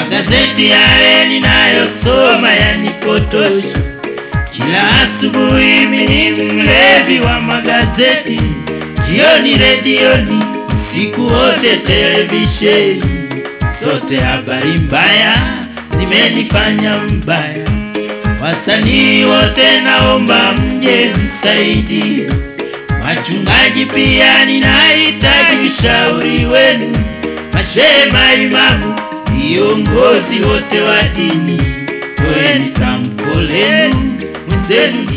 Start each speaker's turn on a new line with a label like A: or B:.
A: magazeti yale ninayosoma yanipotosha. Kila asubuhi mimi mlevi wa magazeti, jioni redioni, usiku wote televisheni, zote habari mbaya zimenifanya mbaya. Wasanii wote naomba mje nisaidie, wachungaji pia ninahitaji ushauri wenu, mashehe, maimamu, viongozi wote wa dini, toeni tamko lenu, mwenzenu